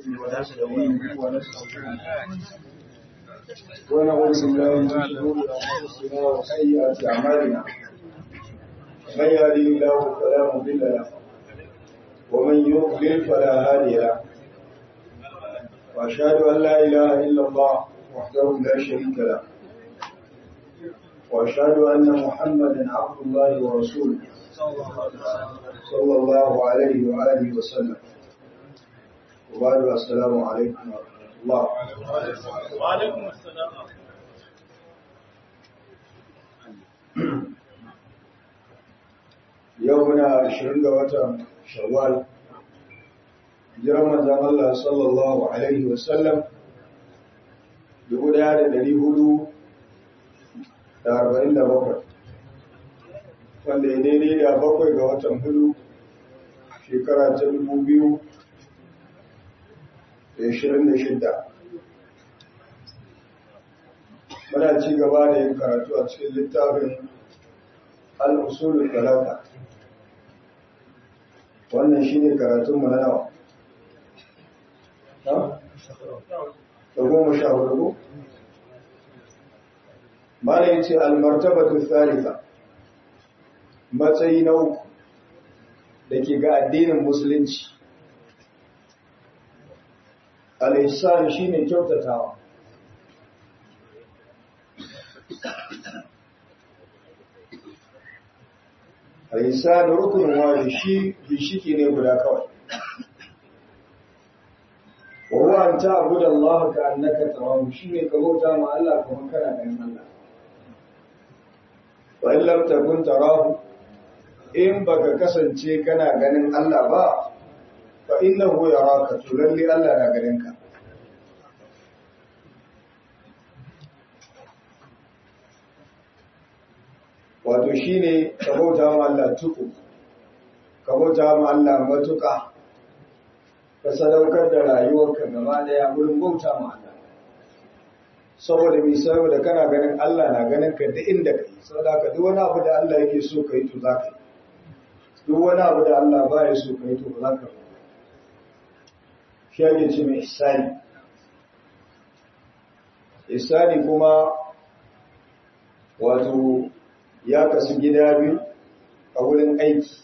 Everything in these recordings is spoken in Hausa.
ونستعينه ونستغفره ونعوذ بالله من شرور انفسنا وسيئات اعمالنا من يهده الله فلا مضل له ومن يضلل فلا هادي له واشهد ان لا اله الا الله وحده لا شريك له واشهد ان محمدا عبد الله ورسوله صلى الله عليه واله وسلم وبعد السلام عليكم ورحمه الله وعليكم السلام yau muna ashirin ga watan shawwal jiran manzan Allah sallallahu alaihi wasallam dubu daya da dari hudu da arba'in da bakwai wanda ya daidai da bakwai ga watan hudu shekara ta dubu biyu da ashirin da shidda muna ci gaba da yin karatu a cikin littafin al'usulun talata wannan shi ne karatunmu na nawa da goma sha hudu mana yin ce almartabatu tsarika matsayi na uku da ke ga addinin musulunci al'isani shi ne kyautatawa al'isani rukunin wani shi gishiki ne guda kawai wawa an ta abu da Allah ka annaka tarahu shi ne ka bauta ma Allah kuma kana ganin Allah wa in lam takun tarahu in baka kasance kana ganin Allah ba fa innahu yaraka to lalle Allah na ganin ka wato shine ka bauta ma Allah tuku ka bauta ma Allah matuka ka sadaukar da rayuwarka gaba daya wurin bauta ma Allah saboda mi saboda kana ganin Allah na ganin ka duk inda kai saboda ka duk wani abu da Allah yake so kai to za ka yi duk wani abu da Allah ba ya so kai to ba za ka yi shi ake ce mai ihsani ihsani kuma wato ya kasu gida biyu a wurin aiki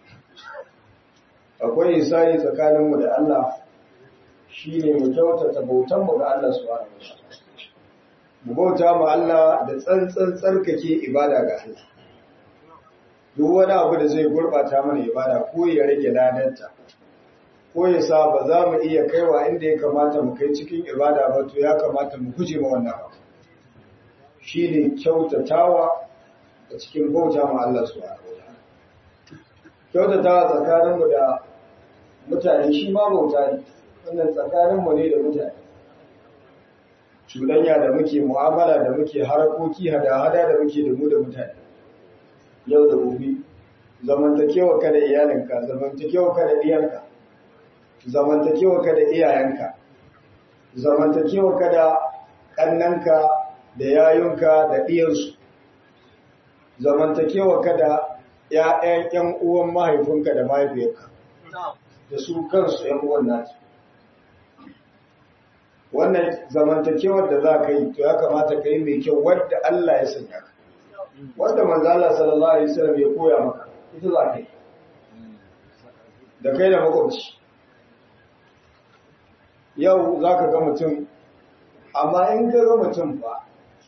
akwai isani tsakaninmu da Allah shi ne mu kyautata bautanmu ga Allah su wani mu bauta mu Allah da tsantsan tsarkake ibada ga Allah duk wani abu da zai gurbata mana ibada ko ya rage ladanta ko ya sa ba za mu iya kaiwa inda ya kamata mu kai cikin ibada ba to ya kamata mu guje ma wannan abu shi ne kyautatawa a cikin bauta ma Allah su kyautatawa tsakaninmu da mutane shi ma bauta ne wannan tsakaninmu ne da mutane cuɗanya da muke mu'amala da muke harakoki hada-hada da muke da mu da mutane yau da gobe zamantakewa ka da iyalinka zamantakewa ka da iyanka zamantakewa ka da iyayenka zamantakewa ka da ƙannanka da yayunka da ɗiyansu zamantakewa ka da ‘ya'yan ‘yan uwan mahaifinka da mahaifiyarka da su kansu ‘yan uwan nasu. Wannan zamantakewar da za ka yi, to ya kamata ka yi mai kyau wadda Allah ya sanya ka. Wadda manzala sallallahu Alaihi wasallam ya koya maka, ita za ka yi. Da kai da makwabci. Yau za ka ga mutum, amma in ka ga mutum ba,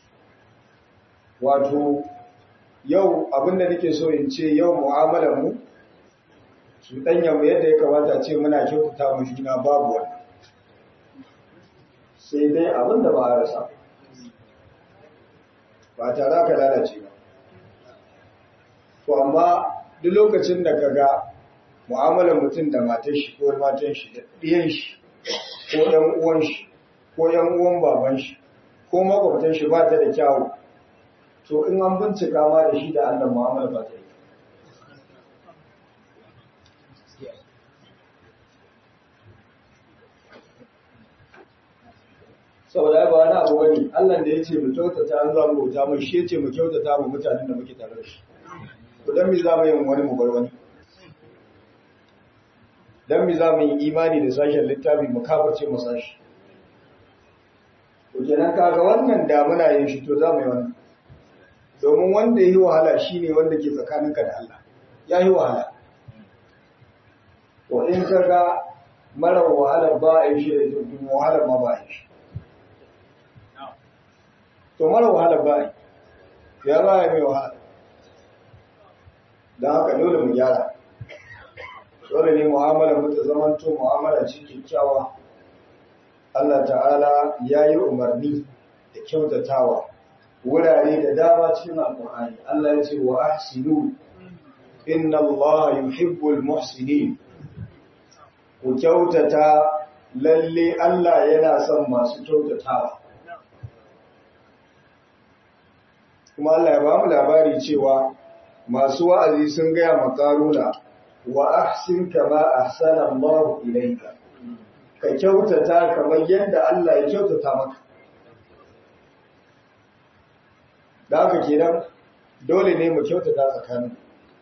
wato yau abinda nake so in ce yau mu'amalar mu su danya mu yadda ya kamata ce muna kyautata mu juna babu wani sai dai abinda ba a rasa ba tare ka lalace ba to amma duk lokacin da ka ga mu'amalar mutum da matan shi ko matan shi da ɗiyan shi ko ɗan uwan shi ko ɗan uwan baban shi ko makwabtan shi ba ta da kyawu to in an bincika ma da shi da Allah mu'amala ba ta yi saboda ba wani abu wani Allah da ya ce mu kyautata an za mu bauta mu shi ya ce mu kyautata mu mutanen da muke tare da shi to dan me za mu yi wani mu bar wani dan mi za mu yi imani da sashen littafi mu kafirce mu sashi to kenan kaga wannan da muna yin shi to za mu yi wannan domin wanda yi wahala shine wanda ke tsakaninka da Allah ya yi wahala to in kaga mara wahala ba a yi shi da jirgin wahala ma ba a yi shi to mara wahala ba a yi ya ba a yi mai wahala don haka dole mu gyara dole ne mu'amala mu ta zamanto mu'amala ce kyakkyawa Allah ta'ala ya yi umarni da kyautatawa wurare da dama cikin alƙur'ani Allah ya ce wa ahsinu inna Allah yuhibbul muhsinin ku kyautata lalle Allah yana son masu kyautatawa kuma Allah ya ba mu labari cewa masu wa'azi sun gaya makaruna wa ahsin kama ahsana Allah ilayka ka kyautata kamar yadda Allah ya kyautata maka da haka kenan dole ne mu kyautata tsakanin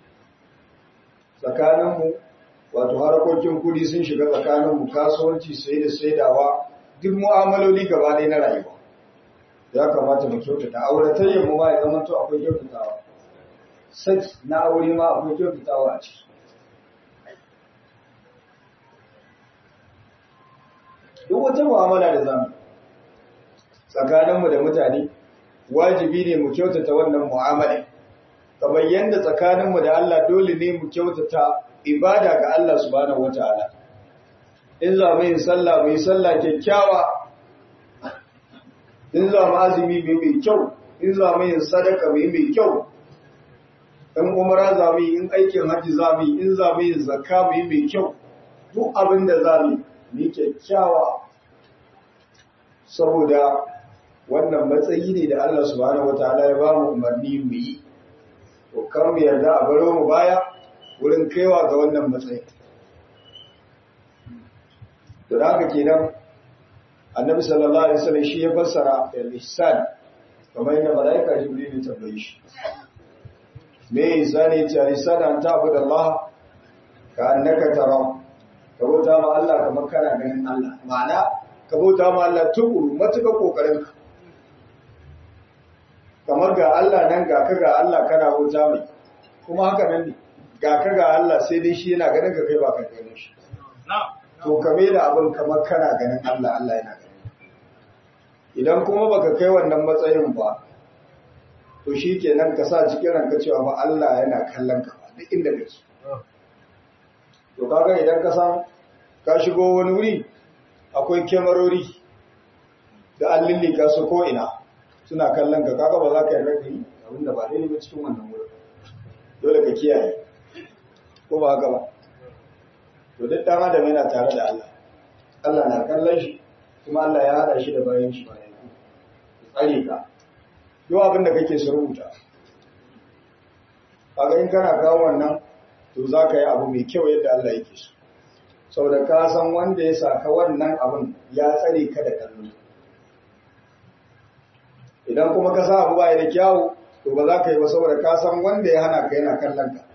tsakaninmu wato harkokin kudi sun shiga tsakaninmu kasuwanci sai da saidawa duk mu'amaloli gaba ɗaya na rayuwa ya kamata mu kyautata auratayyar mu ma ya zama to akwai kyautatawa saki na aure ma akwai kyautatawa a ciki duk wata mu'amala da zamu tsakaninmu da mutane wajibi ne mu kyautata wannan mu'amala kamar yadda tsakaninmu da Allah dole ne mu kyautata ibada ga Allah subhanahu wataala in za mu yi sallah mu yi sallah kyakkyawa in za mu azumi mu mai kyau in za mu yi sadaka mu yi mai kyau in umara za mu yi in aikin hajji za mu yi in za mu yi zakka mu yi mai kyau duk abin da za mu yi kyakkyawa saboda wannan matsayi ne da Allah subhanahu wataala ya ba mu umarni mu yi to kar mu yarda a baro mu baya wurin kaiwa ga wannan matsayi to da haka kenan annabi sallallahu alaihi wasallam shi ya fassara al-ihsan kamar yadda malaika jibril ya tambaye shi me ihsani ce al-ihsan an ta'budu Allah ka annaka tara ka bauta ma Allah kamar kana ganin Allah ma'ana ka bauta ma Allah tukuru matuƙa kokarin ka kamar ga Allah nan ga ka ga Allah kana bauta mai kuma haka nan ne ga ka ga Allah sai dai shi yana ganin ka kai ba ka ganin shi to ka da abin kamar kana ganin Allah Allah yana ganin idan kuma baka kai wannan matsayin ba to shi kenan ka sa cikin ranka cewa ba Allah yana kallon ka duk inda kake to kaga idan ka san ka shigo wani wuri akwai kyamarori da an lillika su ko ina suna kallon ka kaga ba za ka yarda ka yi abinda ba daidai ba cikin wannan wurin dole ka kiyaye ko ba haka ba to duk dan adam yana tare da Allah Allah na kallon shi kuma Allah ya hada shi da bayan shi bayan ku tsare ka yau abin da kake su rubuta kaga in kana kawo wannan to za ka yi abu mai kyau yadda Allah yake so saboda ka san wanda ya saka wannan abin ya tsare ka da kallo idan kuma ka sa abu ba da kyawu to ba za ka yi ba saboda ka san wanda ya hana ka yana kallon ka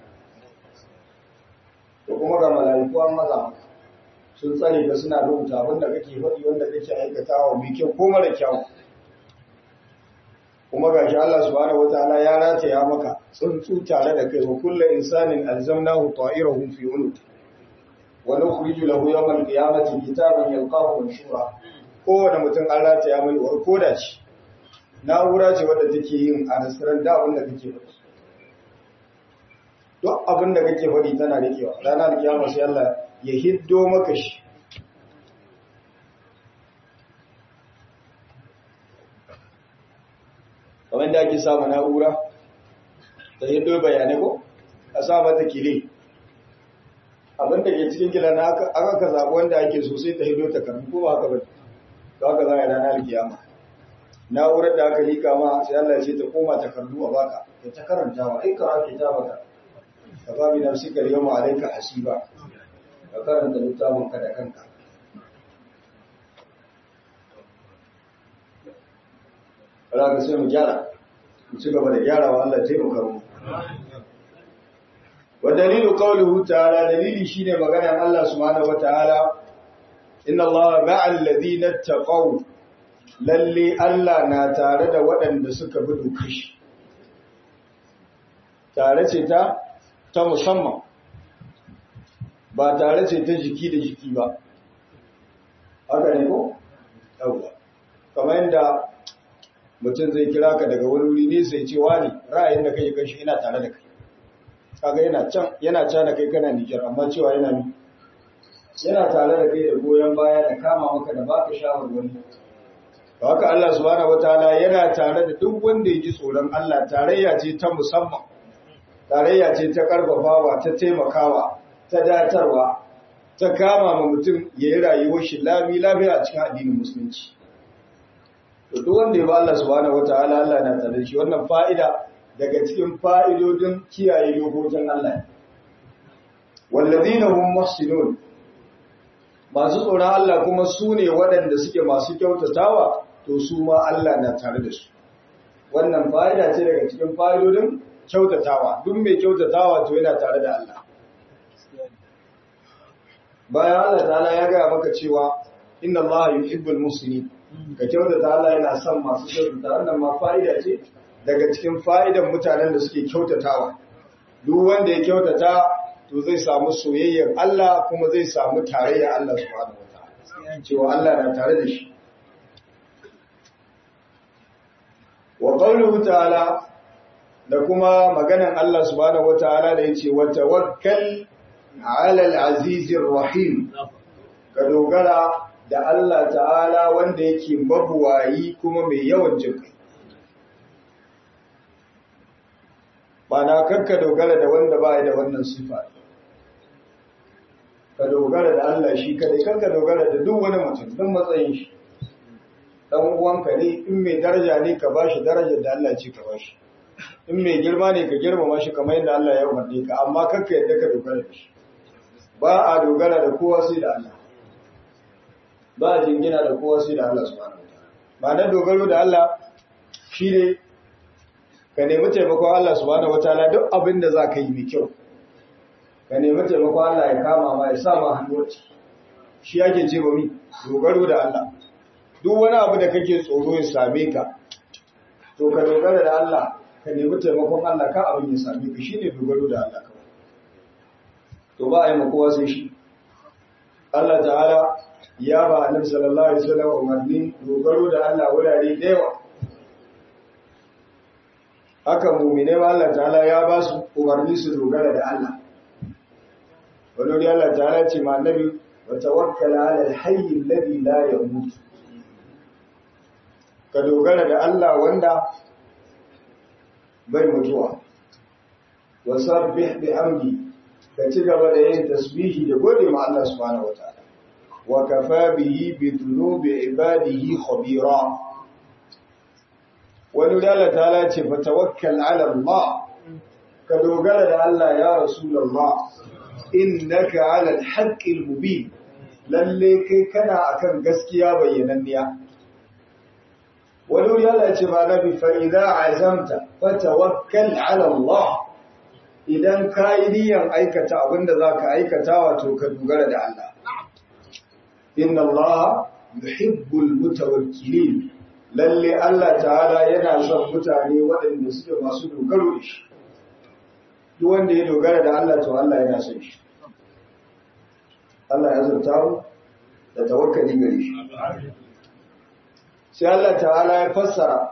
to kuma ga mala'iku an maza maka sun tsare ka suna rubuta abin da kake faɗi wanda kake aikatawa mai kyau ko mara kyau kuma ga shi Allah subhanahu wataala ya rataya maka tsuntsu tare da kai wa kullu insanin alzamnahu ta'irahu fi unuq wa nukhriju lahu yawm al-qiyamati kitaban yalqahu manshura kowane mutum an rataya mai warkoda ce na'ura ce wadda take yin anasiran da abin da kake faɗi duk abin da kake faɗi tana rikewa ranar kiyama sai Allah ya hiddo maka shi kamar da ake samu na'ura ta hiddo bayanai ko a sa mata kile abin da ke cikin kila na aka ka zaɓi wanda ake so sai ta hiddo ta karbi ko ba haka ba ta haka za a yi ranar kiyama na'urar da aka lika ma sai Allah ya ce ta koma takardu a baka ta ta karantawa ai ka ake ta baka ka ba mi nafsika yawma alayka hasiba ka karanta littafin ka da kanka Allah ka sai mu gyara mu ci gaba da gyarawa Allah ya taimaka mu wa dalilu qawluhu ta'ala dalili shine maganar Allah subhanahu wataala inna Allah ma'al ladina taqaw lalle Allah na tare da waɗanda suka bi dokar shi tare ce ta ta musamman ba tare ce ta jiki da jiki ba haka ne ko yawwa kamar yadda mutum zai kira ka daga wani wuri ne sai ce wani ra'ayin da kai kashi ina tare da kai kaga yana can yana can da kai kana Nijar amma cewa yana ni yana tare da kai da goyon baya da kama maka da baka shawarwari to haka Allah subhanahu wataala yana tare da duk wanda ya ji tsoron Allah tarayya ce ta musamman tarayya ce ta karfafawa ta taimakawa ta datarwa ta kama ma mutum ya yi rayuwar shi lami lafiya a cikin addinin musulunci to duk wanda ya ba Allah subhanahu wataala Allah na tare da shi wannan fa'ida daga cikin fa'idodin kiyaye dokokin Allah wallazina hum muhsinun masu tsoron Allah kuma su ne waɗanda suke masu kyautatawa to su ma Allah na tare da su wannan fa'ida ce daga cikin fa'idodin kyautatawa duk mai kyautatawa to yana tare da Allah bayan Allah ta'ala ya gaya maka cewa inna Allah yuhibbul muslimin ka kyautata Allah yana son masu kyautata wannan ma fa'ida ce daga cikin fa'idan mutanen da suke kyautatawa duk wanda ya kyautata to zai samu soyayyar Allah kuma zai samu tarayyar Allah subhanahu wataala cewa Allah na tare da shi wa qawluhu ta'ala da kuma maganan Allah subhanahu wataala da yace wa tawakkal 'ala al-'azizir rahim ka dogara da Allah ta'ala wanda yake mabuwayi kuma mai yawan jinkai ba na kakka dogara da wanda ba da wannan sifa ka dogara da Allah shi kadai kakka dogara da duk wani mutum don matsayin shi dan uwanka ne in mai daraja ne ka bashi darajar da Allah ce ka bashi in mai girma ne ka girmama shi kamar yadda Allah ya umarne ka amma kakka yadda ka dogara da shi ba a dogara da kowa sai da Allah ba a jingina da kowa sai da Allah subhanahu wataala ba na dogaro da Allah shi ne ka nemi taimakon Allah subhanahu wataala duk abin da za ka yi mai kyau ka nemi taimakon Allah ya kama ma ya sa ma hannu shi yake ce ba mi dogaro da Allah duk wani abu da kake tsoro ya same ka to ka dogara da Allah ka nemi taimakon Allah ka abin ya same ka shine dogaro da Allah kawai to ba a yi kowa sai shi Allah ta'ala ya ba annabi sallallahu alaihi wasallam umarni dogaro da Allah wurare da yawa haka mu'mine ma Allah ta'ala ya ba su umarni su dogara da Allah wani wuri Allah ta'ala ce ma annabi wa tawakkala 'ala al-hayy alladhi la yamut ka dogara da Allah wanda bai mutuwa wa sabbih bihamdi ka ci gaba da yin tasbihi da gode ma Allah subhanahu wataala wa kafa bihi bi dhunubi ibadihi khabira wani dala ta ce fa tawakkal ala Allah ka dogara da Allah ya rasulullah innaka ala al-haqqi al-mubin lalle kai kana akan gaskiya bayyananniya wani wuri Allah ya ce ma nabi fa idza azamta fa tawakkal ala Allah idan ka yi niyyar aikata abinda za ka aikata wato ka dogara da Allah. Inna Allah yuhibbul mutawakkilin lalle Allah ta'ala yana son mutane waɗanda suke masu dogaro da shi. Duk wanda ya dogara da Allah to Allah yana son shi. Allah ya zarta mu da tawakkali gare shi. Sai Allah ta'ala ya fassara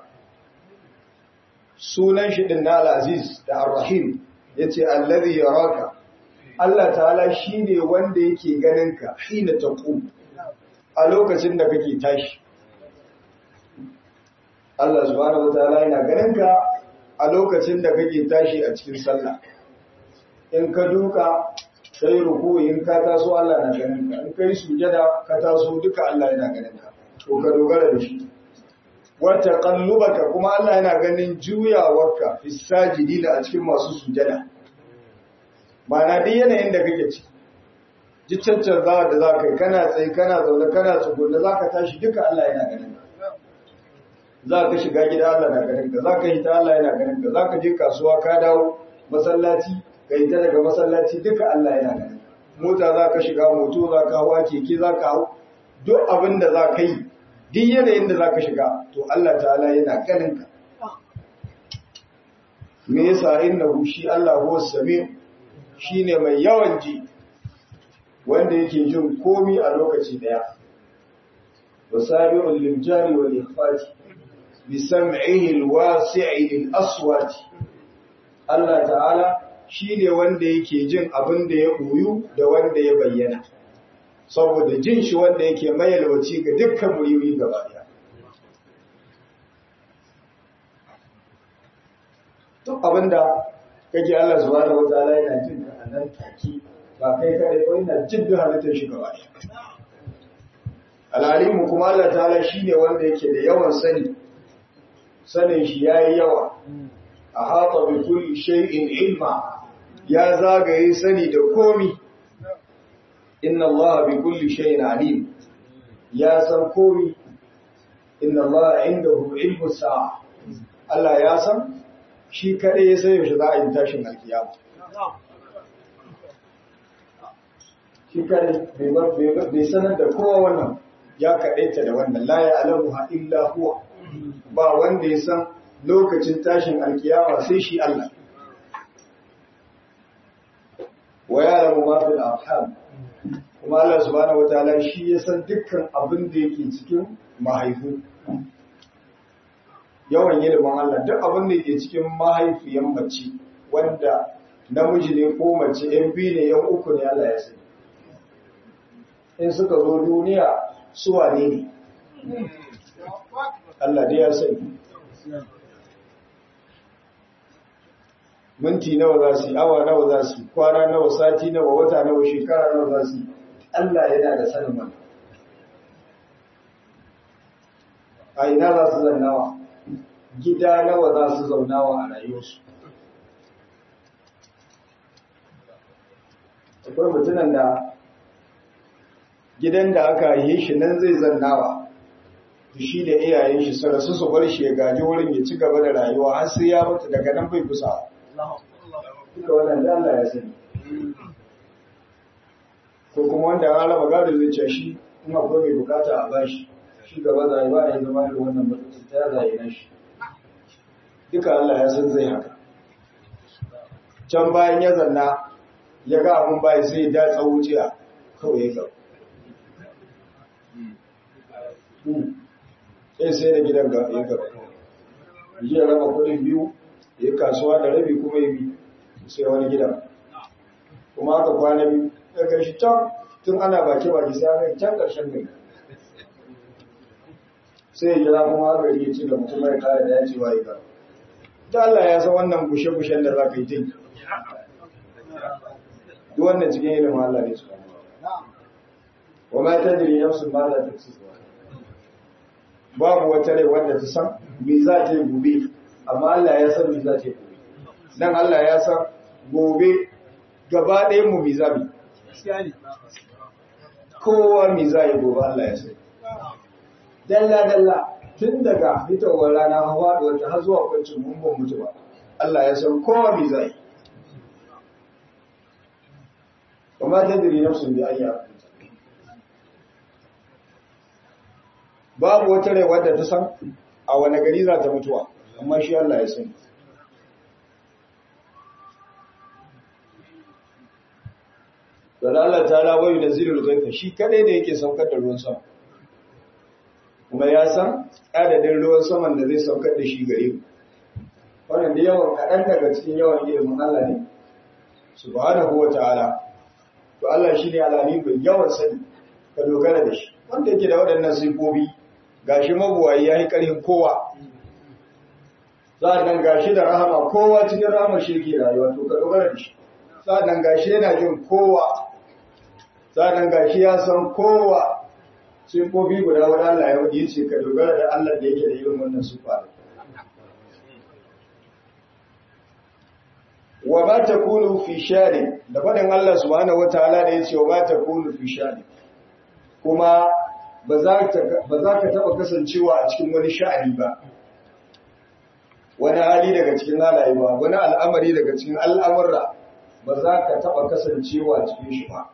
sunan shi din na Al-Aziz da Ar-Rahim ya ce allazi yaraka Allah ta'ala shi ne wanda yake ganinka hina taqum a lokacin da kake tashi Allah subhanahu wataala yana ganinka a lokacin da kake tashi a cikin sallah in ka duka sai ruku'i in ka taso Allah na ganinka in kai sujada ka taso duka Allah yana ganinka to ka dogara da shi wata kallubaka kuma Allah yana ganin juyawarka fi sajidina a cikin masu sujada ma'ana duk yanayin da kake ci ji cancanzawa da za ka yi kana tsaye kana zaune kana tsugunne za ka tashi duka Allah yana ganin ka za ka shiga gida Allah na ganin ka za ka hita Allah yana ganin ka za ka je kasuwa ka dawo masallaci ka yi ta daga masallaci duka Allah yana ganin mota za ka shiga moto za ka hawa keke za ka hau duk abin da za ka yi duk yanayin da za ka shiga to Allah ta'ala yana ganin ka me yasa innahu shi Allah huwa sami shine mai yawan ji wanda yake jin komi a lokaci daya wasabi'ul lil jari wal ikhfati bi sam'ihi al wasi'i lil aswati Allah ta'ala shine wanda yake jin abin da ya koyu da wanda ya bayyana saboda jin shi wanda yake mayalwaci ga dukkan muriyoyi gaba daya duk abinda kake Allah subhanahu wataala yana jin ka a nan take ba kai kadai ko yana jin duk halittar shi gaba ɗaya alalimu kuma Allah ta'ala shine wanda yake da yawan sani sanin shi yayi yawa a hata bi kulli shay'in ilma ya zagaye sani da komi inna Allah bi kulli shay'in alim ya san komi inna Allah indahu ilmu sa'a Allah ya san shi kaɗai ya sai yaushe za a yi tashin alkiyama. Shi kaɗai bai sanar da kowa wannan ya kaɗaita da wannan la ya alamu ha illa huwa ba wanda ya san lokacin tashin alkiyama sai shi Allah. Wa ya alamu ma fil arham kuma Allah subhanahu wataala shi ya san dukkan abin da yake cikin mahaifu. yawan ilimin Allah duk abin da ke cikin mahaifiyan mace wanda namiji ne ko mace yan biyu ne yan uku ne Allah ya sani in suka zo duniya su wane ne Allah dai ya sani minti nawa za su yi awa nawa za su yi kwana nawa sati nawa wata nawa shekara nawa za su yi Allah yana da sanin wannan a ina za su zannawa gida nawa za su zaunawa a rayuwarsu. Akwai mutunan da gidan da aka yi shi nan zai zannawa, shi da iyayen shi su rasu su bar shi ya gaji wurin ya ci gaba da rayuwa har sai ya mutu daga nan bai kusa. Duka wannan da Allah ya sani. Ko kuma wanda an raba gado zai ce shi in akwai mai bukata a bashi shi gaba zai ba a yi zama da wannan mutum ta zai na shi. duka Allah ya san zai haka. Can bayan ya zanna ya ga abin bayan sai ya datsa wuciya kawai ya gaba. Sai sai da gidan ga ya gaba. Ji ya raba kudin biyu, ya kasuwa da rabi kuma ya bi sai wani gidan. Kuma aka kwana biyu, ya kai shi can tun ana baki baki sai aka can ƙarshen gari. Sai ya jira kuma aka iya ci da mutum mai kare da ya ce wa ya gaba. ta Allah ya san wannan bushe-bushen da za ka yi jin. Duk wannan cikin ilimin Allah ne su Wa ma ta jiri nafsun ma za ta ci Babu wata rai wanda ta san me za ta yi gobe, amma Allah ya san me za ta yi gobe. Dan Allah ya san gobe gaba ɗaya mu me za mu. Kowa me za yi gobe Allah ya san. Dalla-dalla tun daga fitowar rana hawa da wata har zuwa kwancin mumbin mutu ba Allah ya san kowa mai zai kuma ta diri nafsun da ayya babu wata rai wadda ta san a wani gari za ta mutuwa amma shi Allah ya sani Don Allah ta labayu da zilul gaifa shi kadai da yake saukar da ruwan sama kuma ya san adadin ruwan saman da zai saukar da shi gare mu wannan da yawan kaɗan daga cikin yawan ilimin Allah ne subhanahu wa ta'ala to Allah shine alami mai yawan sani ka dogara da shi wanda yake da waɗannan sifofi gashi mabuwayi yayi ƙarfin kowa sa'annan gashi da rahama kowa cikin rahama shi yake rayuwa to ka dogara da shi sa'annan gashi yana jin kowa sa'annan gashi ya san kowa sifofi guda wani Allah ya wuce ce ka dogara da Allah da yake da irin wannan sifa wa ba ta kunu fi shari da faɗin Allah subhanahu wataala da yace wa ba ta kunu fi shari kuma ba za ka taɓa kasancewa a cikin wani sha'ani ba wani hali daga cikin halaye ba wani al'amari daga cikin al'amurra ba za ka taɓa kasancewa cikin shi ba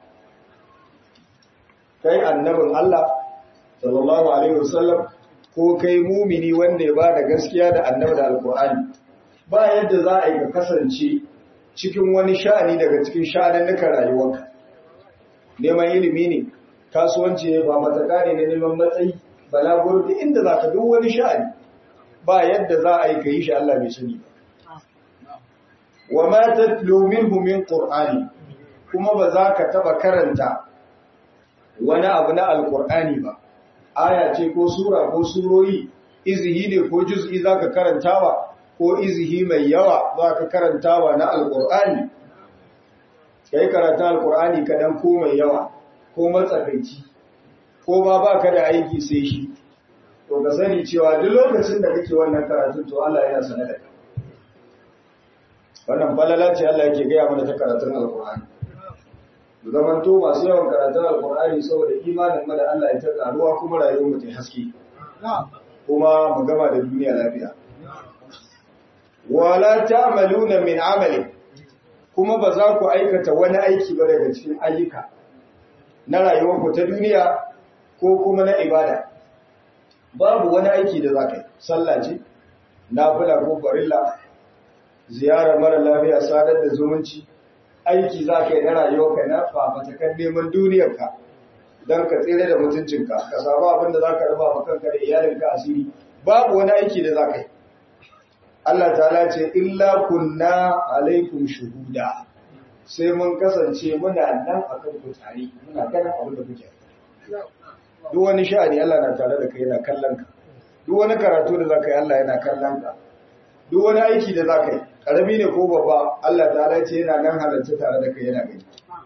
kai annabin Allah sallallahu alaihi wasallam ko kai mumini wanda ya bada gaskiya da annabi da alkur'ani ba yadda za a yi ka kasance cikin wani sha'ani daga cikin sha'anannukan rayuwarka neman ilimi ne kasuwanci ne ba mataka ne na neman matsayi balagur da inda za ka duk wani sha'ani ba yadda za a yi ka yi shi Allah bai sani wa ma tatlu minhu min qur'ani kuma ba za ka taba karanta wani abu na alqur'ani ba aya ce ko sura ko surori izihi ne ko juz'i za ka karantawa ko izihi mai yawa za ka karantawa na alqur'ani kai karanta alqur'ani kadan ko mai yawa ko matsakaici ko ba ba ka da aiki sai shi to ka sani cewa duk lokacin da kake wannan karatun to Allah yana sanar da kai wannan falala ce Allah yake gaya mana ta karatun alkur'ani da zaman to masu yawan karatun alkur'ani saboda imanin mu da Allah ya ta karuwa kuma rayuwar mu ta haske kuma mu gama da duniya lafiya wala ta'maluna min amali kuma ba za ku aikata wani aiki ba daga cikin ayyuka na rayuwar ku ta duniya ko kuma na ibada babu wani aiki da za ka yi sallah ce nafila ko farilla ziyarar mara lafiya sadar da zumunci aiki za ka yi na rayuwarka na fafatakan neman duniyarka don ka tsere da mutuncinka ka samu abin da za ka raba ma kanka da iyalinka asiri babu wani aiki da za ka yi Allah ta'ala ce illa kunna alaikum shuhuda sai mun kasance muna nan akan ku tare muna ganin abin da kuke duk wani sha'ani Allah na tare da kai yana kallon ka duk wani karatu da za ka yi Allah yana kallon ka duk wani aiki da za ka yi ƙarami ne ko babba Allah ta ce yana nan halarci tare da kai yana gani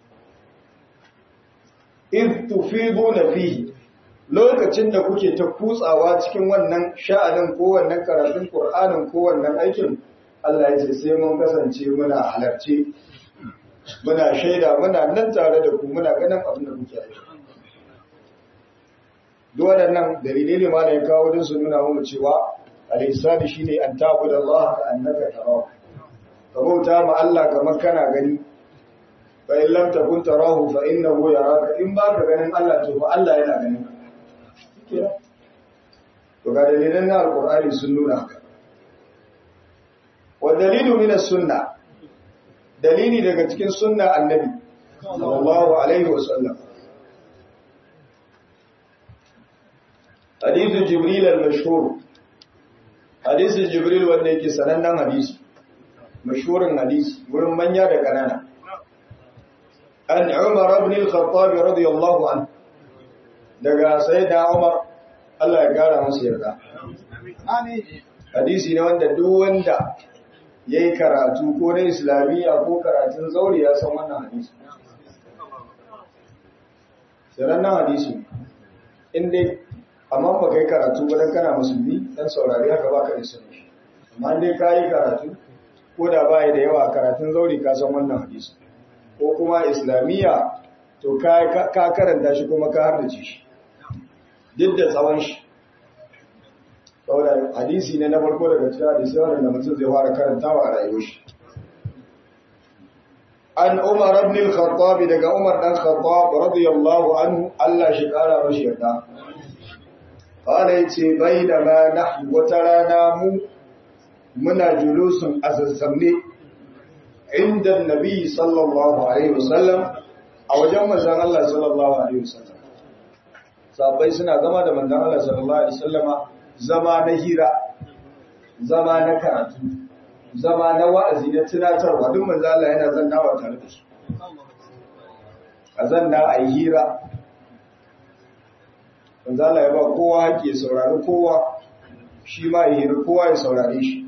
in tufidu na fihi lokacin da kuke ta kutsawa cikin wannan sha'anin ko wannan karatun Qur'anin ko wannan aikin Allah ya ce sai mun kasance muna halarci muna shaida muna nan tare da ku muna ganin abin da kuke aiki duk waɗannan dalilai ne ma da ya kawo don su nuna mu cewa al-ihsani shine an ta'budu Allah ka annaka tarahu ka bauta ma Allah kamar kana gani fa in lam takun tarahu fa innahu yaraka in ba ka ganin Allah to fa Allah yana ganin ka to ga dalilan na alqur'ani sun nuna haka wa dalilu min as-sunnah dalili daga cikin sunna annabi sallallahu alaihi wasallam hadithu jibril al-mashhur hadisin jibril wanda yake sanannen hadisi mashhurin hadisi wurin manya da kanana an umar ibn al-khattab radiyallahu anhu daga sayyida umar Allah ya gara masa yarda amin hadisi ne wanda duk wanda yayi karatu ko na islamiyya ko karatun zauri ya san wannan hadisi sanannen hadisi inda amma ba kai karatu ba dan kana musulmi dan saurari haka baka da sani amma dai kai karatu ko da bai da yawa karatun zauri ka san wannan hadisi ko kuma islamiyya to ka ka karanta shi kuma ka hardace shi duk da tsawon shi saboda hadisi ne na farko daga cikin hadisi wanda mutum zai fara karantawa a rayuwar shi an Umar ibn al-Khattab daga Umar dan Khattab radiyallahu anhu Allah shi kara mashi yarda Ƙara ya ce, bai da ma na wata rana mu muna julusun a zazzamne inda Nabi sallallahu Alaihi wasallam a wajen manzan Allah sallallahu Alaihi wasallam. Sabai suna zama da manzan Allah sallallahu Alaihi wasallama zama na hira, zama na karatu, zama na wa'azi na tunatarwa duk manzan Allah yana zannawa tare da su. A zanna a yi hira, manzo Allah ya ba kowa haƙƙi ya saurari kowa shi ma ya hiri kowa ya saurare shi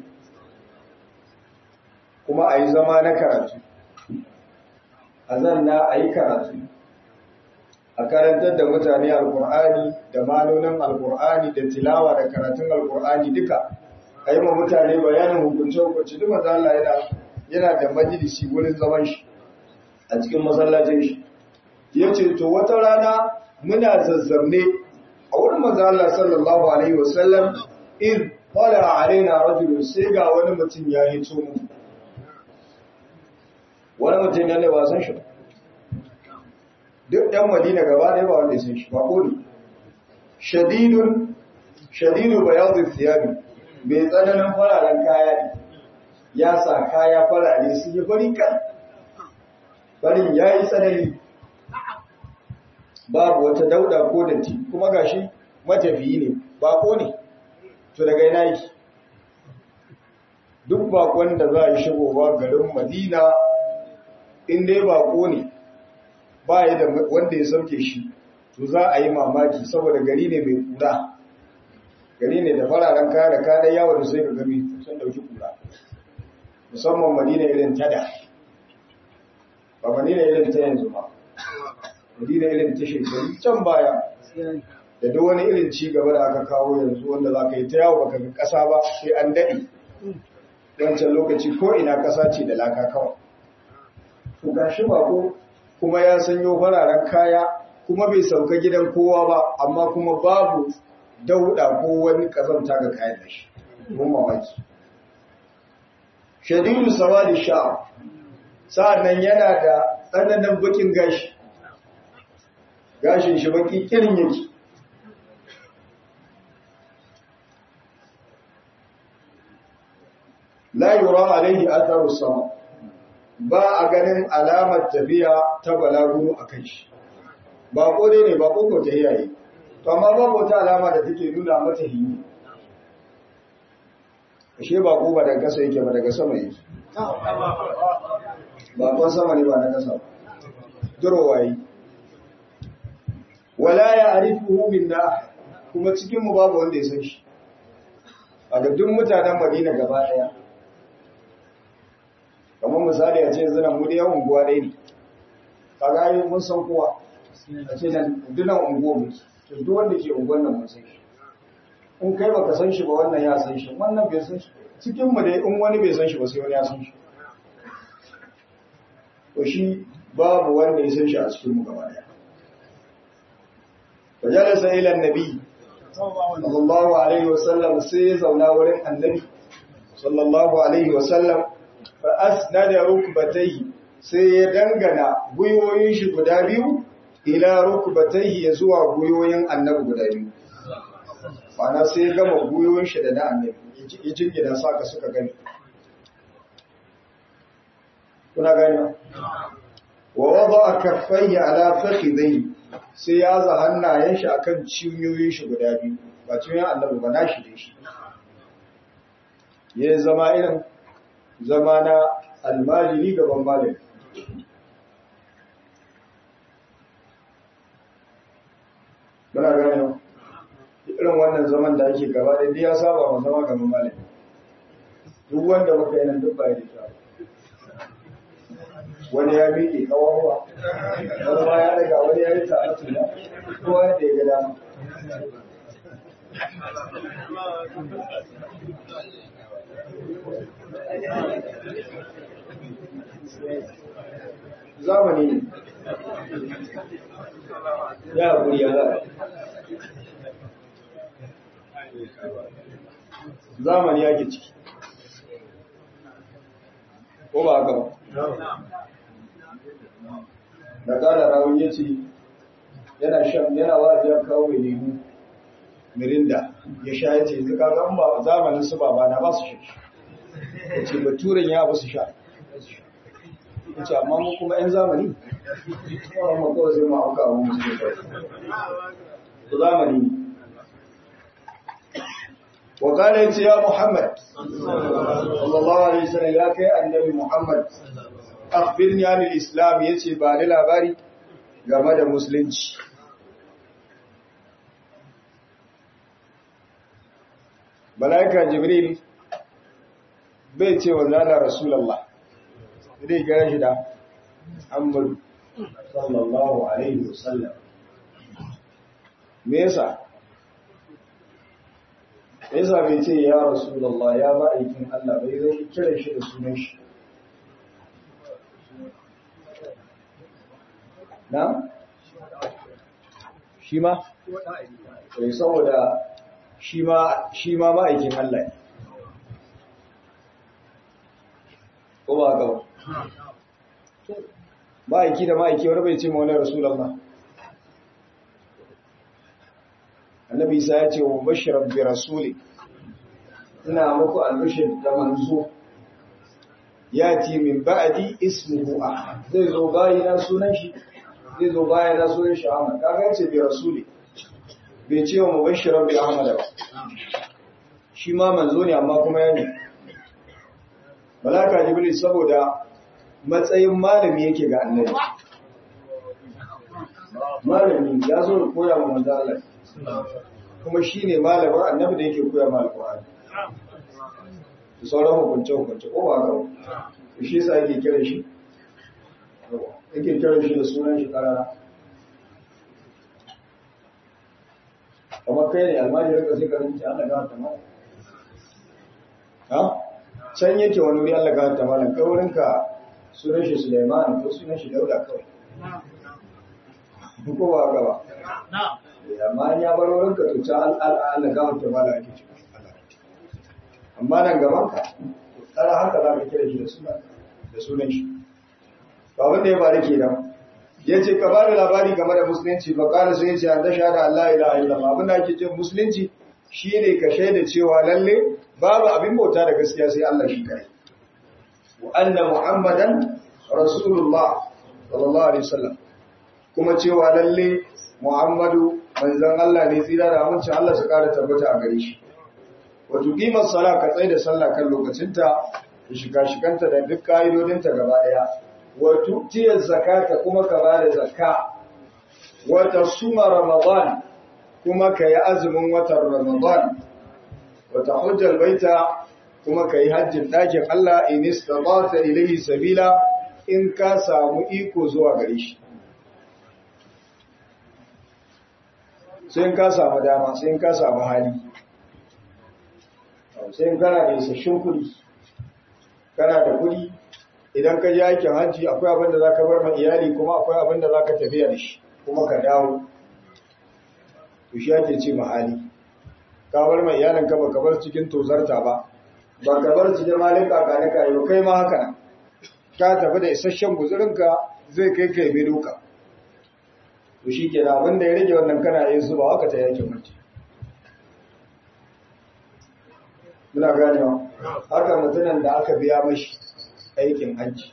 kuma a yi zama na karatu a zanna a yi karatu a karantar da mutane alkur'ani da malonin alkur'ani da tilawa da karatun alkur'ani duka a yi ma mutane bayanin hukunce-hukunce duk manzo Allah yana yana da majalisi wurin zaman shi a cikin masallacin shi ya ce to wata rana muna zazzamne a wurin manzo Allah sallallahu alaihi wasallam in qala alaina rajul sai ga wani mutum ya hito mu wani mutum ne ba san shi ba duk ɗan madina gaba ɗaya ba wanda ya san shi ba ko ne shadidun shadidu bayadu thiyabi mai tsananin fararen kaya ne ya sa kaya farare sun yi fari kan farin ya yi tsanani babu wata dauda ko datti kuma gashi matafiyi ne bako ne to daga ina yake duk bakon da za a yi shigowa garin madina in dai bako ne ba ya da wanda ya sauke shi to za a yi mamaki saboda gari ne mai kura gari ne da fararen kaya da kayan yawo da sai ga gami sun dauki kura musamman madina irin tada ba madina irin ta yanzu ba madina irin ta shekaru can baya da duk wani irin ci gaba da aka kawo yanzu wanda za ka yi ta yawo baka ga ƙasa ba sai an daɗe wancan lokaci ko ina ƙasa ce da laka kawai to gashi ba ko kuma ya sanyo fararen kaya kuma bai sauka gidan kowa ba amma kuma babu dauda ko wani kazanta ga kayan da shi mun mamaki shadidu sawadi sha'a sa'annan yana da tsananin bakin gashi gashin shi baki kirin yake la yura alaihi atharu sama ba a ganin alamar tafiya ta balaguro a kan shi ba ko dai ne ba ko ko ta yayi to amma babu wata alama da take nuna mata hini ashe ba ko ba daga kasa yake ba daga sama yake ba ko sama ne ba na kasa durowa yi wala ya arifuhu minna kuma cikin mu babu wanda ya san shi a ga duk mutanen Madina gaba daya kamar misali a ce zina mu da yawan unguwa ɗaya ne kaga yi mun san kowa a ce nan dunan unguwa muke to duk wanda ke unguwan nan mun san shi in kai baka san shi ba wannan ya san shi wannan bai san shi cikin mu dai in wani bai san shi ba sai wani ya san shi to shi babu wanda ya san shi a cikin mu gaba daya fajalasa ila annabi sallallahu alaihi wasallam sai ya zauna wurin annabi sallallahu alaihi wasallam fa asnada rukbatayhi sai ya dangana guyoyin shi guda biyu ila rukbatayhi ya zuwa guyoyin annabi guda biyu Bana sai ya gama guyoyin shi da na annabi ya jingina saka suka gani kuna gani wa wada kaffayhi ala fakhidayhi sai ya za hannayen shi akan cinyoyin shi guda biyu ba cinyoyin annabi ba nashi da shi ya zama irin zama na almajiri gaban malami muna gane irin wannan zaman da ake gaba da ya saba ma zama gaban malami duk wanda muka yi nan duk ba ya da wani ya miƙe kawawa wani ma ya daga wani ya yi ta'atu na kowa yadda ya ga dama zamani ne ya haƙuri ya zaɓa zamani ya ke ciki ko ba haka ba da ƙara rawun ya ce yana shan yana wa ya kawo mai lemu mirinda ya sha ya ce zuka zan ba zamanin su ba na ba su sha ya ce baturen ya ba su sha ya ce amma mu kuma 'yan zamani kawai ma kawai zai ma auka a wani su su zamani ne وقال يا محمد صلى الله عليه وسلم يا كي النبي محمد akhbirni anil islam yace ba ni labari game da musulunci malaika jibril bai ce wa zala rasulullah dai ga shi da Muhammad sallallahu alaihi wasallam me yasa yasa bai ce ya rasulullah ya ba aikin Allah bai zai kira shi da sunan shi na? shi ma? sai saboda shi ma ma'aikin Allah ne ko ba ga ma'aiki da ma'aiki wani bai ce ma wani rasulallah annabi isa ya ce wa bashirar bi rasuli ina muku albishir da manzo ya ti min ba'adi ismuhu ahmad zai zo bayina sunan shi zai zo bayina sunan shi ahmad kaga yace bi rasuli bai ce wa mubashiran bi ahmad ba shi ma manzo ne amma kuma ya ne malaka jibril saboda matsayin malami yake ga annabi malami ya zo da koya ma manzo Allah kuma shine malamin annabi da yake koya ma alqur'ani da sauran hukunce hukunce ko ba ga shi yasa yake kira shi yake kira shi da sunan shi karara kamar kai ne almajirin ka sai ka rinci Allah ga ta mala ha can yake wani wuri Allah ga ta mala kaurin ka sunan shi Sulaiman ko sunan shi Dauda kawai ko ba ga ba amma ya bar wurin ka to can Allah ga ta mala ake ci amma nan gaban ka tsara haka za ka kira shi da sunan da sunan shi ba wanda ya faru kenan ya ce ka bada labari game da musulunci ba ƙara sai ya ce an dasha da Allah ila illallah abin da ake ce musulunci shi ne ka shaida cewa lalle babu abin bauta da gaskiya sai Allah shi kai wa anna muhammadan rasulullah sallallahu alaihi wasallam kuma cewa lalle muhammadu manzon Allah ne tsira da amincin Allah su ƙara tabbata a gare shi wa tuqima sala ka tsaya da sallah kan lokacinta da shiga shiganta da duk ka'idodinta gaba ɗaya wa tu'tiyar zakata kuma ka bada zakka wa tasuma ramadan kuma ka yi azumin watan ramadan wa tahujjal baita kuma ka yi hajjin ɗakin Allah in istata ilayhi sabila in ka samu iko zuwa gare shi sai in ka samu dama sai in ka samu hali sai in kana da isasshen kuɗi kana da kuɗi idan ka je aikin hajji akwai abin da za ka bar ma iyali kuma akwai abin da za ka tafiya da shi kuma ka dawo to shi ake ce mahali ka bar ma iyalin ka baka bar cikin tozarta ba ba ka bar cikin malika ka ne kayo kai ma haka nan ka tafi da isasshen guzurinka zai kai kai bai doka to shi ke da abin da ya rage wannan kana yin zuba haka ta yakin hajji muna ganewa haka mutumin da aka biya mashi aikin hajji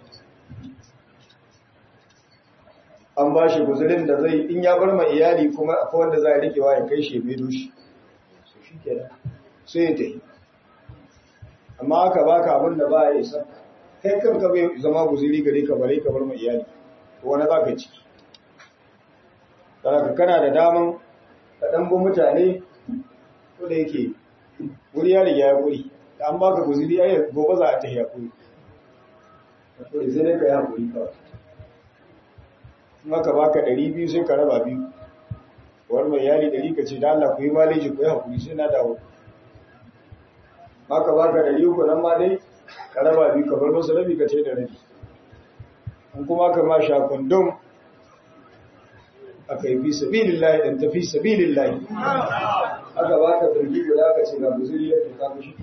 an ba shi guzurin da zai in ya bar ma iyali kuma akwai wanda za a rikewa ya kai shi mai doshi su shi ke sai ya tafi amma aka baka abin da ba ya isa kai kanka bai zama guzuri gare ka bare ka bar ma iyali ko wani za ka ciki ka kana da daman ka ɗan bi mutane ko da yake wuri ya riga ya wuri da an baka guzuri ai gobe za a tafi ya kuri kuri sai dai ka yi hakuri kawai maka baka ɗari biyu sai ka raba biyu wani mai yari ɗari ka ce da Allah ku yi maleji ku yi hakuri sai na dawo maka baka ɗari uku nan ma dai ka raba biyu ka bar masa rabi ka ce da rabi in kuma ka ma sha kundum aka yi fi sabilillahi ɗan tafi sabilillahi aka baka birgi guda ka ce ga guzuri ya tuka mishi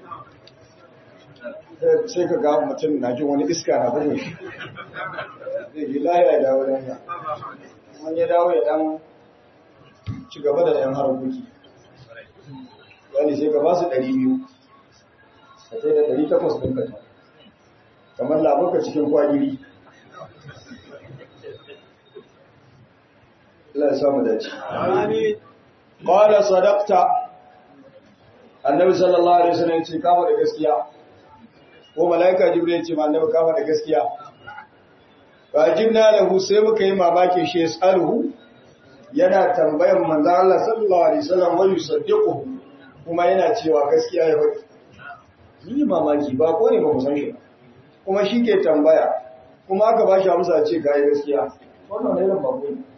sai ka ga mutum na jin wani iska na bugun shi zai ji lahiya ya dawo dan ya kuma ya dawo ya dan ci gaba da yan harkoki yani sai ka ba su ɗari biyu ka sai da ɗari takwas ɗin ka kamar labarka cikin kwagiri Allah ya samu dace. Qala sadaqta Annabi sallallahu alaihi wasallam ce kama da gaskiya. Ko malaika Jibril ce ma Annabi kama da gaskiya. Fajibna lahu sai muka yi mamaki shi yasaluhu yana tambayan manzo Allah sallallahu alaihi wasallam wa yusaddiquhu kuma yana cewa gaskiya ya faɗi. Ni mamaki ba ko ne ba mu san shi kuma shi ke tambaya kuma aka ba shi amsa ce kai gaskiya. Wannan ne ran babu ne.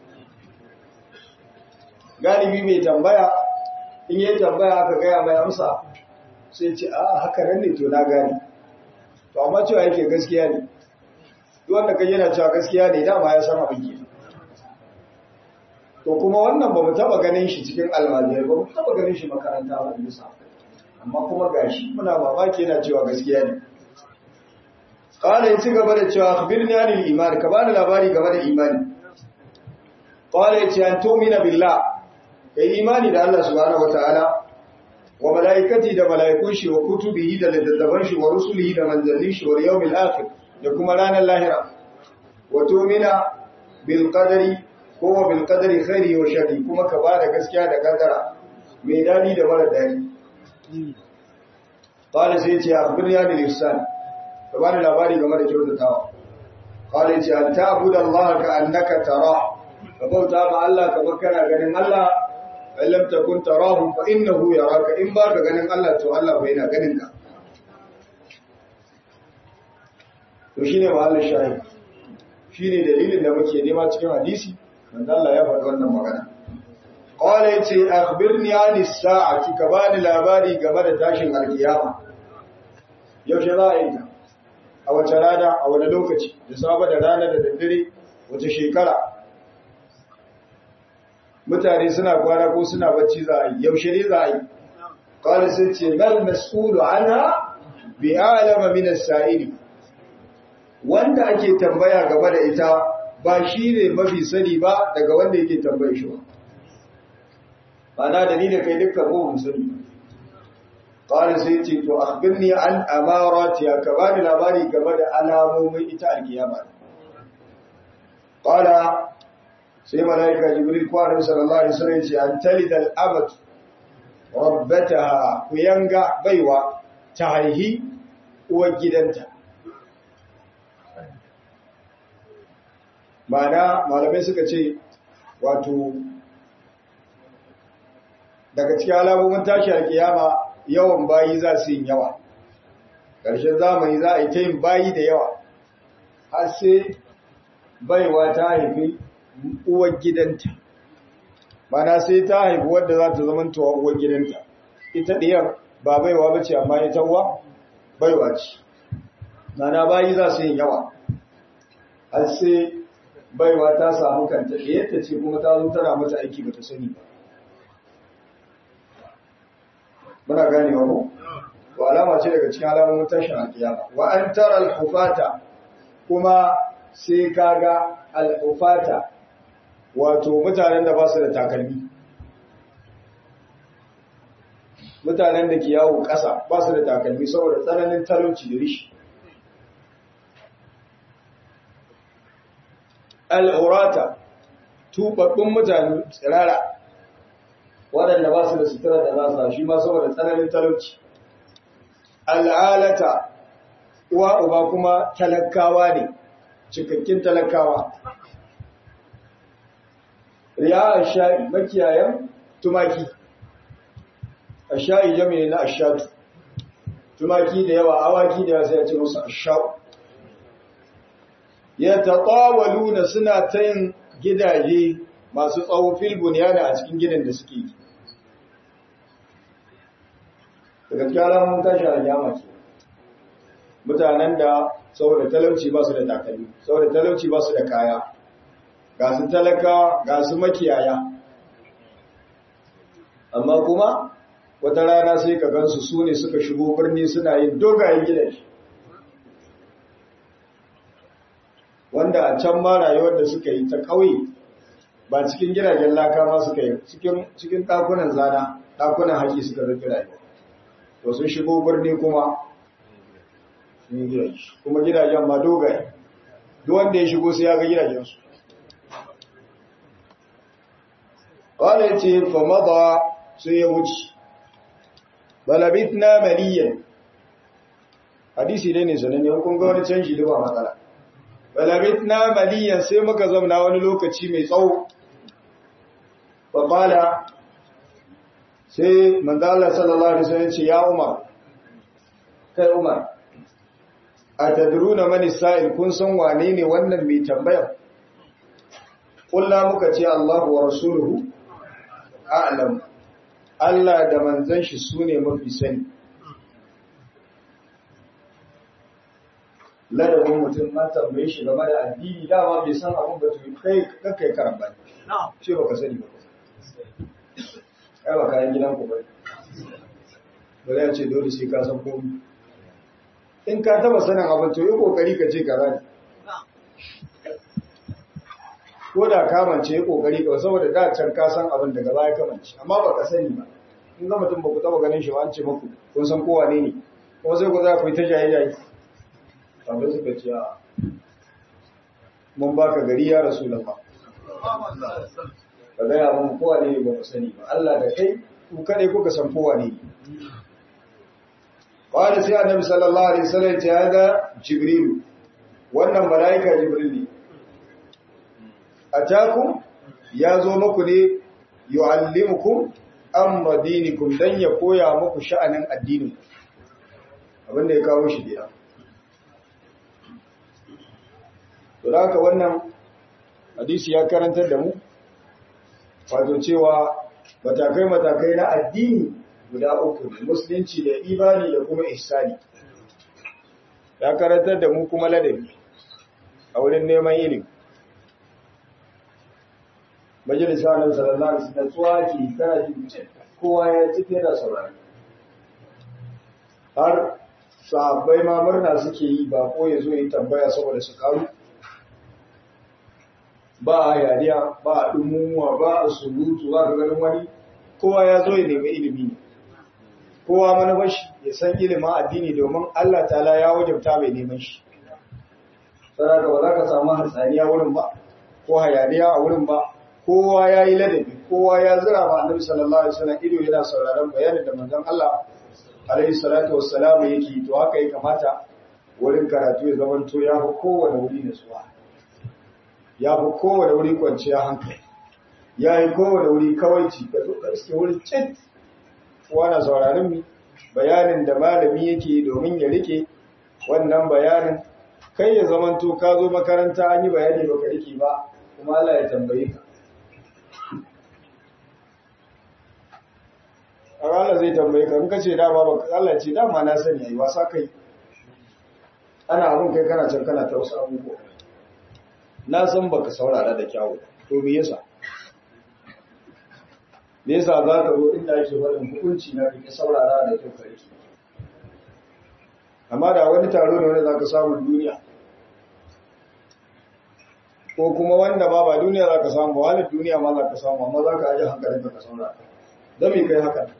galibi mai tambaya in yi tambaya aka gaya mai amsa sai ce a haka nan ne to na gani to amma cewa yake gaskiya ne wanda kai yana cewa gaskiya ne dama ya san abin ke to kuma wannan ba mu taba ganin shi cikin almajiyar ba mu taba ganin shi makaranta ba bisa amma kuma gashi muna mamaki yana cewa gaskiya ne qala yace gaba da cewa akhbirni anil iman ka bani labari game da imani qala yace an tu'mina billah kai imani da Allah subhanahu wataala wa malaikati da malaikun shi wa kutubihi da littattafan shi wa rusulihi da manzannin shi wa yawmil akhir da kuma ranar lahira wa tu'mina bil qadari ko wa bil qadari khairi wa sharri kuma ka bada gaskiya da kaddara mai dadi da mara dadi qala sai ce akhbirni anil ihsan ka bani labari game da kyautatawa qala yace an ta'budu Allah ka annaka tara ka bauta ma Allah kamar kana ganin Allah fa lam takun tarahu fa innahu yaraka in ba ka ganin Allah to Allah bai yana ganin ka to shine mahallin shahid shine dalilin da muke nema cikin hadisi manzo Allah ya faɗi wannan magana qala yace akhbirni anis sa'ati ka bani labari game da tashin alkiyama yaushe za a yi ta a wace rana a wani lokaci da saba da rana da daddare wace shekara mutane suna kwana ko suna bacci za a yi yaushe ne za a yi kawai sai ce mal mas'ulu ana bi alama min as-sa'ili wanda ake tambaya game da ita ba shi ne mafi sani ba daga wanda yake tambaye shi ba ba na da ni da kai dukkan mu mun sani قال سيتي تو أخبرني عن أماراتها كبار الأباري كبار ألامو من إتاء القيامة قال سي ملائكة جبريل قال صلى الله عليه وسلم أن تلد الأبد ربتها وينقع بيوة تهيه وجدنتا ma'ana malamai suka ce wato daga cikin alamomin tashi a kiyama yawan bayi za su yin yawa ƙarshen zamani za a yi ta yin bayi da yawa har sai baiwa ta haifi uwar gidanta mana sai ta haifi wadda za ta zama tuwa uwar gidanta ita ɗiyar ba baiwa ba ce amma ita uwa baiwa ce mana bayi za su yin yawa har sai baiwa ta samu kanta ɗiyarta ce kuma ta zo tana mata aiki ba ta sani ba muna gane wa ko wa alama ce daga cikin alamomin tashin alkiyama wa an tara al-hufata kuma sai kaga al-hufata wato mutanen da ba su da takalmi mutanen da ke yawo ƙasa ba su da takalmi saboda tsananin talauci da rishi al'urata tubabbin mutane tsirara waɗanda ba su da sutura da nasa shi ma saboda tsananin talauci al'alata uwa uba kuma talakawa ne cikakkin talakawa riya asha'i makiyayan tumaki asha'i jami'i na ashatu tumaki da yawa awaki da yawa sai ya ce musu asha'u ya taɓawaluna suna ta yin gidaje masu tsawo filbun yana a cikin gidan da suke yi daga kyara mun tashi a jama ce mutanen da saboda talauci ba su da takalmi saboda talauci ba su da kaya ga su talaka ga su makiyaya amma kuma wata rana sai ka gansu su ne suka shigo birni suna yin dogayen gidaje wanda a can ma rayuwar da suka yi ta ƙauye ba cikin gidajen laka ma suka yi cikin ɗakunan zana ɗakunan haƙi suka rufe rayuwa to sun shigo birni kuma kuma gidajen ma dogaye duk wanda ya shigo sai ya ga gidajensu wanda ya ce famada sai ya wuce balabit na maliyan hadisi dai ne sananne kun ga wani canji da ba matsala balabit na maliyan sai muka zamna wani lokaci mai tsawo faƙala sai manzala sallallahu alaihi wasallam ce ya umar kai umar a tadruna mani sa'il kun san wane ne wannan mai tambayar kulla muka ce Allahu wa rasuluhu a'lam Allah da manzon shi sune mafi sani ladabin mutum ma tambaye shi game da addini dama bai san abin ba to kai kai karamba ce baka sani ba ai ba kayan gidan ku ba ba zai ce dole sai ka san komai in ka taba sanin abin to yi kokari ka ce kaza ne ko da kamance yi kokari ka saboda da can ka san abin daga baya kamance amma ba ka sani ba in ga mutum ba ku taba ganin shi ba an ce muku kun san kowa ne ne kuma sai ku za ku yi ta jaye jaye sabai suka ce a mun baka gari ya rasu lafa ka gaya mun kowa ne ba ku sani ba Allah da kai ku kadai kuka san kowa ne Qala sai Annabi sallallahu alaihi wasallam ya ga Jibril wannan malaika Jibril ne atakum ya zo muku ne yu'allimukum amma dinikum dan ya koya muku sha'anin addinin abinda ya kawo shi gida to haka wannan hadisi ya karantar da mu wato cewa matakai-matakai na addini guda uku ne musulunci da imani da kuma ihsani ya karantar da mu kuma ladabi a wurin neman ilimi majalisa na sallallahu alaihi wasallam tsuwa ke tana jin kowa ya ci da saurari har sahabbai ma murna suke yi ba ko ya zo yi tambaya saboda su karu ba a yariya ba a dumumuwa ba a surutu za ka ganin wani kowa ya zo ya nemi ilimi ne kowa manufashi ya san ilimin addini domin Allah ta'ala ya wajabta mai neman shi saraka ba za ka samu hatsaniya wurin ba ko hayaniya a wurin ba kowa ya yi ladabi kowa ya zira ma annabi sallallahu alaihi wasallam ido yana sauraron bayanin da manzon Allah alaihi salatu wassalamu yake to haka ya kamata wurin karatu ya zama to ya fi kowane wuri nasuwa ya fi kowane wuri kwanciya hankali ya yi kowane wuri kawaici ka zo ka wuri cit wana sauraron mi bayanin da malami yake domin ya rike wannan bayanin kai ya zamanto ka zo makaranta an yi bayani baka rike ba kuma Allah ya tambaye ka Allah zai tambaye ka in ka ce dama ba Allah ce dama na sani ai wasa kai ana abun kai kana can kana ta wasu abubuwa na san baka saurara da kyawu to me yasa me yasa za ka zo inda ake faɗin hukunci na rike saurara da kyau ka rike amma da wani taro ne wanda za ka samu duniya ko kuma wanda ba ba duniya za ka samu ba duniya ma za ka samu amma za ka aji hankalin ka saurara don me kai haka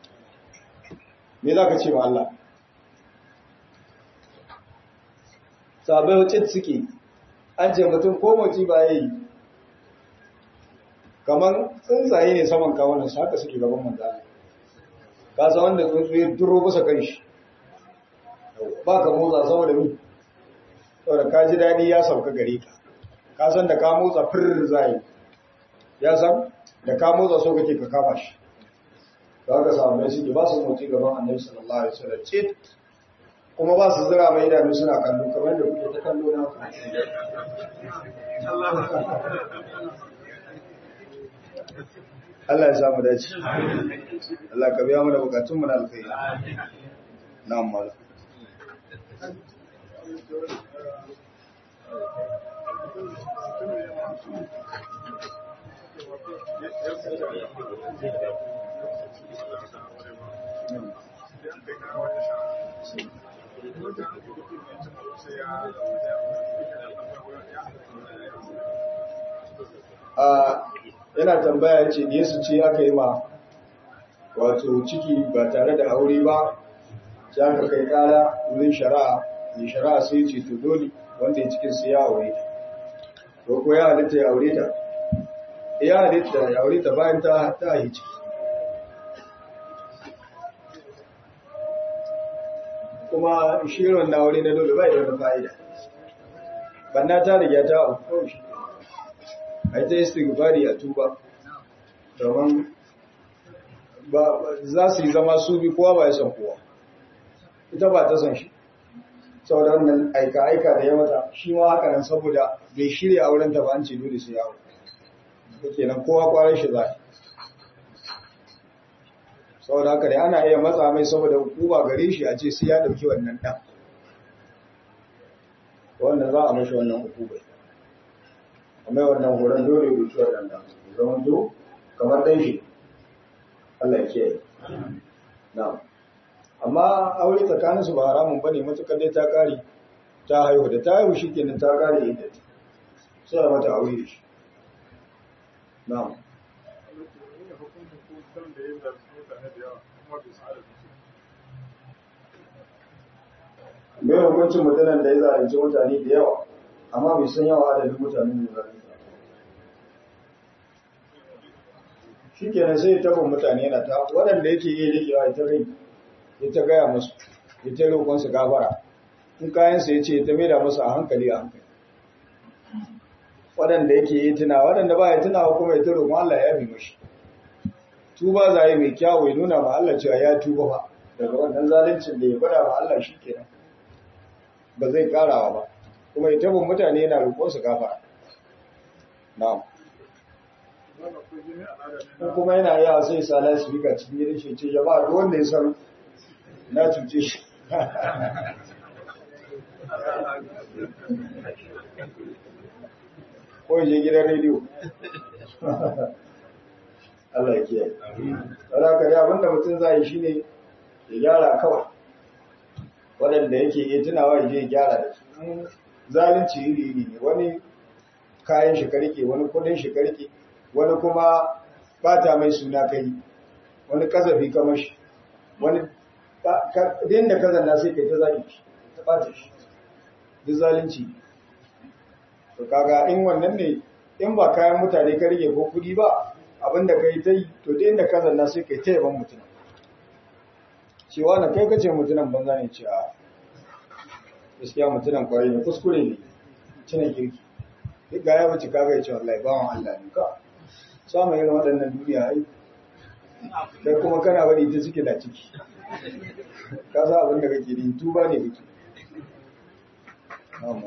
me za ka ce wa Allah sabai wacce suke an ce mutum ko mace ba ya yi kamar tsuntsaye ne saman kawunan su haka suke gaban manzana ka san wanda tsuntsu ya duro kusa kan shi ba ka motsa saboda mi saboda ka ji daɗi ya sauka gare ka ka san da ka motsa firir zai ya san da ka motsa so kake ka kama shi da haka samu suke ba su motsi gaban annabi sallallahu alaihi wasallam ce kuma ba su zira mai idanu suna kallo kamar da kuke ta kallo na Allah ya samu dace Allah ka biya mana bukatun mu na alkhairi na'am mala yana tambaya ce da yasu ce aka yi ma wato ciki ba tare da aure ba za ka kai kara wurin shari'a mai shari'a sai ce to dole wanda ya cikin su ya aure ta ko ko ya halitta ya aure ta ya halitta ya aure ta bayan ta ta yi ciki kuma shirin na aure na dole bai da wani fa'ida banna ta riga ta auku kawai shi a yi ta istighfari a tuba domin za su yi zama su bi kowa ba ya san kowa ita ba ta san shi saboda wannan aika-aika da ya mata shi ma haka nan saboda bai shirya auren ta ba an ce dole sai yawo ke nan kowa kwarar shi za saboda haka dai ana iya matsa mai saboda hukuma gare shi a ce sai ya ɗauki wannan ɗan wannan za a mashi wannan hukumai amma wannan horon dole ya wuce wannan da zaman to kamar dan shi Allah ya kiyaye na'am amma amma aure tsakaninsu ba haramun bane matukar dai ta kare ta haihu da ta haihu shikenan ta kare inda sai a mata aure da shi na'am mai hukuncin mutanen da ya zalunci mutane da yawa amma bai san yawa adadin mutanen da zalunci shi kenan sai tabin mutane yana ta waɗanda yake iya rikewa ita rai ya ta gaya musu ya ta roƙon su gafara in kayansa ya ce ta maida musu a hankali a hankali waɗanda yake yi tuna waɗanda ba ya tuna kuma ya ta roƙon Allah ya bi mashi tuba za yi mai kyawu ya nuna ma Allah cewa ya tuba ba daga wannan zaluncin da ya gwada ma Allah shi kenan ba zai karawa ba kuma ya tabin mutane yana roƙon su gafara na'am ko kuma yana yawa sai sa lasifika cikin gidan shi ce jama'a duk wanda ya san na cuce shi ko je gidan rediyo Allah ya kiyaye. Wala ka ya abinda mutum zai shi ne ya gyara kawai. Waɗanda yake iya tunawa ya je ya gyara da su. Zalunci iri iri ne wani kayan shi karke wani kudin shi karke wani kuma bata mai suna kai wani kasafi kamar shi wani din da kazan na sai kai ta zalunci shi ta bata shi duk zalunci to kaga in wannan ne in ba kayan mutane ka rike ko kudi ba abinda kai ta yi to din da kazan na sai kai ta yaban mutum cewa na kai kace mutunan banza ne ce a gaskiya mutunan kwarai ne kuskure ne cinin kirki duk ga ya wuce kaga ya ce wallahi bawan Allah ne ka samun irin waɗannan duniya ai kai kuma kana bari ta ciki da ciki ka sa abin da kake yi tuba ne kake amma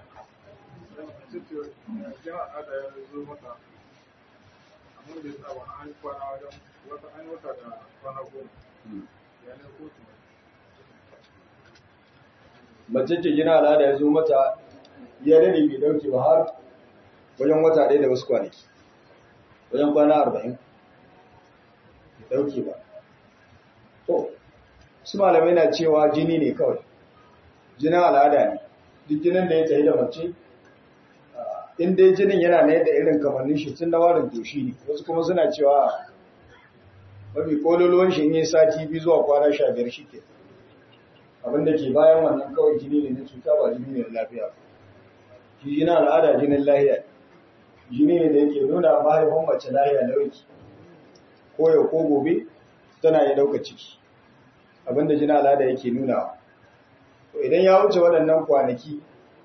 mace ce gina al'ada ya zo mata ya dade bai dauke ba har wajen wata ɗaya da wasu kwanaki wajen kwana arba'in bai dauke ba to su malamai na cewa jini ne kawai jinin al'ada ne duk jinin da ya tafi da mace in dai jinin yana ne da irin kamannin shi tun da warin toshi ne wasu kuma suna cewa mafi kololuwan shi ne sati biyu zuwa kwana sha biyar shi ke abinda ke bayan wannan kawai jini ne na cuta ba jini ne na lafiya shi jinin al'ada jinin lahiya jini ne da yake nuna mahaifin mace lahiya lauki ko yau ko gobe tana ya dauka ciki abinda jinin al'ada yake nuna to idan ya wuce waɗannan kwanaki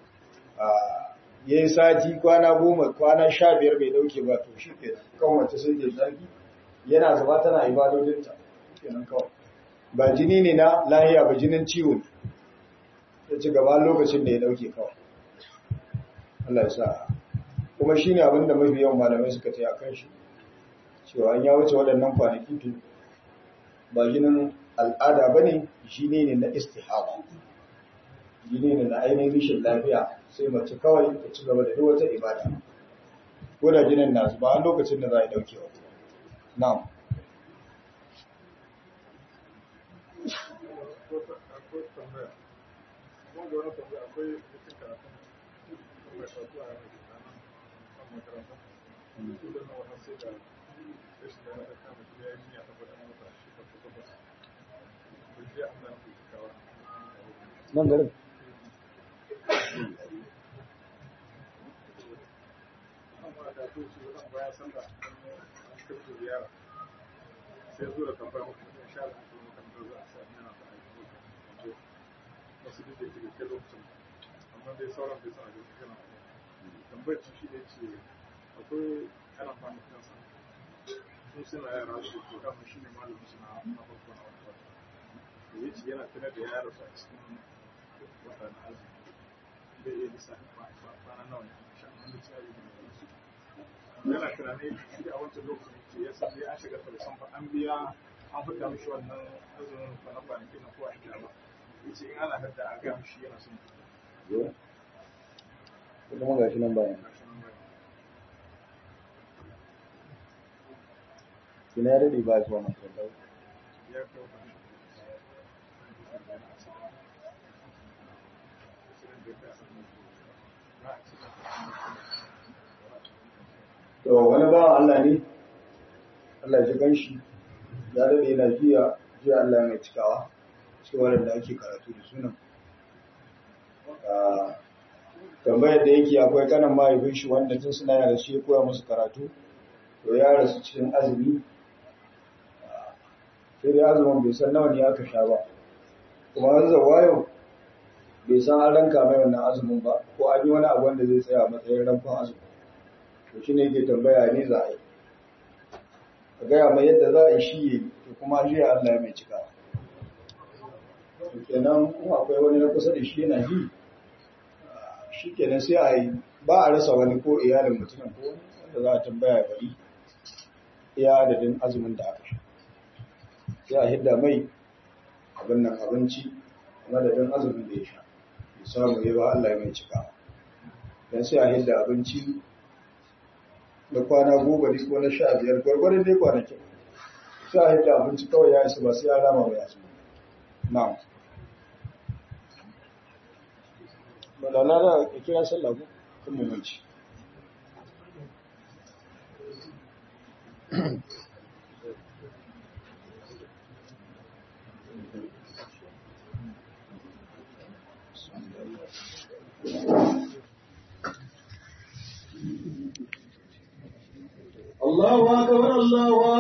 ya yi sati kwana goma kwana sha biyar bai dauke ba to shi ke kan mace sai ke tsarki yana zama tana ibadodinta kenan kawai ba jini ne na lahiya ba jinin ciwo ne ya ci gaba lokacin da ya dauke kawai Allah ya sa kuma shi ne abinda mafi yawan malamai suka ta kan shi cewa an ya wuce waɗannan kwanaki to ba jinin al'ada ba ne jini ne na istihaba jini ne na ainihin rishin lafiya sai mace kawai ta ci gaba da duk wata ibada ko da jinin nasu ba a lokacin da za a yi daukewa na'am nan garin sai zo da tambaya muku in sha Allah ko makarantar za a sa yana da aiki wasu duk da ke kai lokacin amma dai sauran bai sana da kana tambayar ci shi ne ce akwai ana kwanakin sa sun suna yara su to kafin shi ne malamin su na na farko na wata wata da ya ce yana tunar da yara su a cikin wata na azumi bai iya lissafin kwana nawa ne sha amma da tsari da su yana tunanin shi a wancan lokacin ce ya san dai an shiga tausan ba an biya an fita mishi wannan azumin ba na kwanaki na kowa ita ba yace in ana hadda a ga mishi yana son ko kuma gashi nan bayan ina ya dade ba zuwa makaranta ya kawo to wani ba Allah ne Allah ya ji ganshi ya dade yana jiya jiya Allah mai cikawa cikin wanda ake karatu da sunan tambayar da yake akwai kanan mahaifin shi wanda tun suna yara shi ya koya musu karatu to ya rasu cikin azumi sai dai azumin bai san nawa ne aka sha ba kuma an zawayo bai san an ranka mai wannan azumin ba ko an yi wani abu wanda zai tsaya a matsayin rankon azumi to shi ne yake tambaya ne za a yi a gaya mai yadda za a yi shi yi to kuma shi ya Allah mai cika to kenan kuma akwai wani na kusa da shi yana ji shi kenan sai a yi ba a rasa wani ko iyalin mutumin ko wani wanda za a tambaya bari iya adadin azumin da aka sha sai a hidda mai abin nan abinci madadin azumin da ya sha ya samu ya ba Allah mai cika dan sai a hidda abinci na kwana goma ne ko na sha biyar gwargwaron dai kwanakin sai a hidda abinci kawai ya isa ba sai ya rama mai azumi na'am balala da kira sallah ko kun mumanci الله أكبر الله